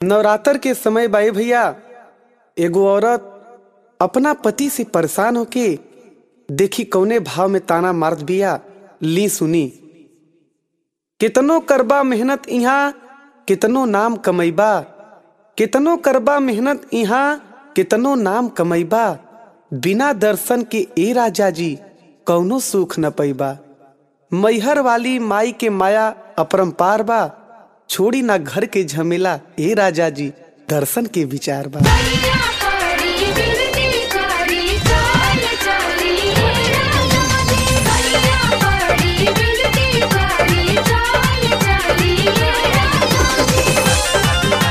नवरात्र के समय बाई भैया एगो औरत अपना पति से परेशान होके देखी कौने भाव में ताना मारत बिया ली सुनी कितनो करबा मेहनत इहाँ कितनो नाम कमैबा कितनो करबा मेहनत इहाँ कितनो नाम कमैबा बिना दर्शन के ए राजा जी कौनो सुख न पैबा मैहर वाली माई के माया अपरंपार बा छोड़ी ना घर के झमेला ए राजा जी दर्शन के विचार बा करिया करी बिरती करी चाल चली राजा जी करिया करी बिरती करी चाल चली राजा जी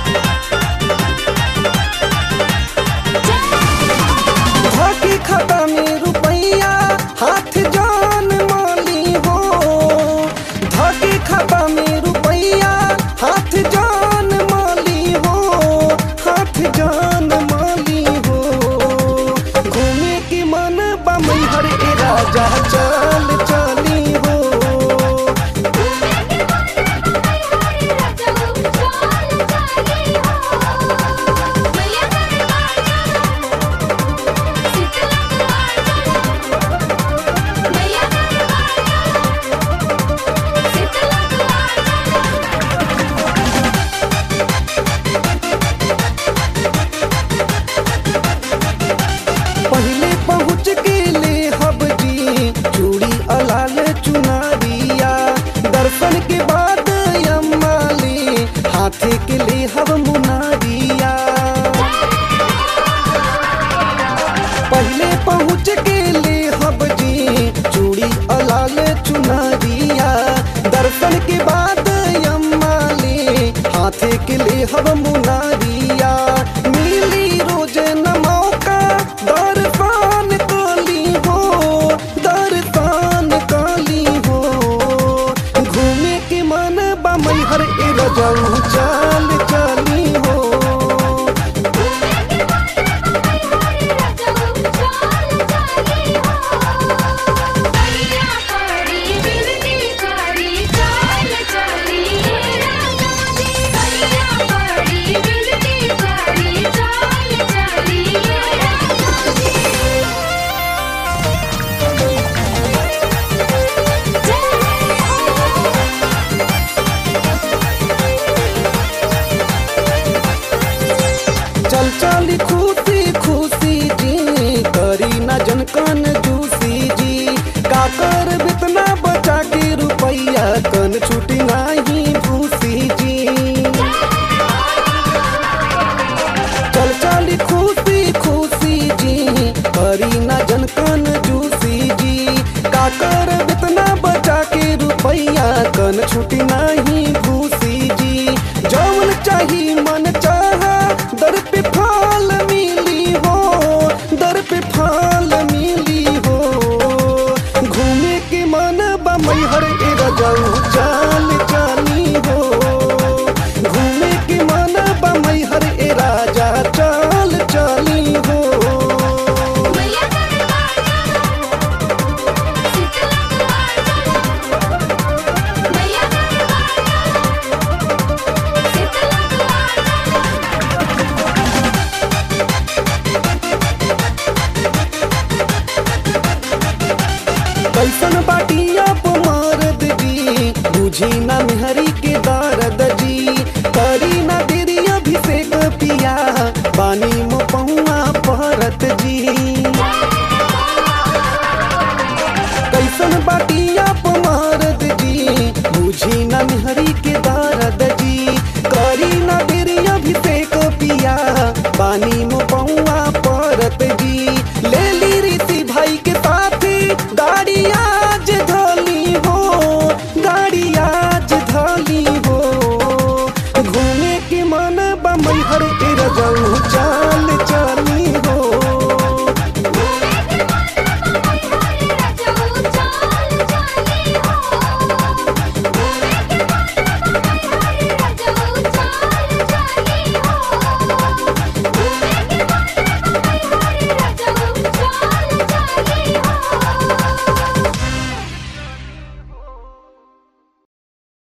धोती खाता में रुपैया हाथ जान माली हो धोती खाता में रुपैया हाथ जान माली हो हाथ जान माली हो घूमे की मन बमई हर ए राजा चल चली हो घूमे के मन हमारे राजा चाल चली हो मैया दरबार शीतला द्वार मैया दरबार शीतला द्वार पहले पहुँच के ले हब जी चूड़ी अलाल चुनारिया दर्शन के बाद अम्मा ले हाथे के ले हब मुनारिया पहले पहुँच के ले हब जी चूड़ी अलाल चुनारिया दर्शन के बाद अम्मा ले हाथे के ले हब मुनारिया मिली रोज न मौका दर्शन काली हो दर्शन काली हो घूमे के मन बमई हर ए रजऊ चाल चली हो घूमे के मन हमारे राजा चाल चली हो करिया करी बिरती करी चाल चली राजा जी करिया करी बिरती करी चाल चली राजा जी चल चली खुशी खुशी जी करी ना जनकन जूसी जी का कर बितना बचा के रुपैया कन छुटी नाही भूसी जी चल चली खुशी खुशी जी करी ना जनकन जूसी जी का कर बितना बचा के रुपैया कन छुटी नाही भूसी जी जौन चाही मन चाहा दर पे फाल मिली हो दर पे फाल मिली हो घूमे के मन बमई हर ए रजाऊ चाल चाली हो घूमे के मन बमई हर ए राजा चाल चाली हो मैया दरबार शीतला द्वार मैया दरबार शीतला द्वार कैसन बाटिया मारद जी बुझी न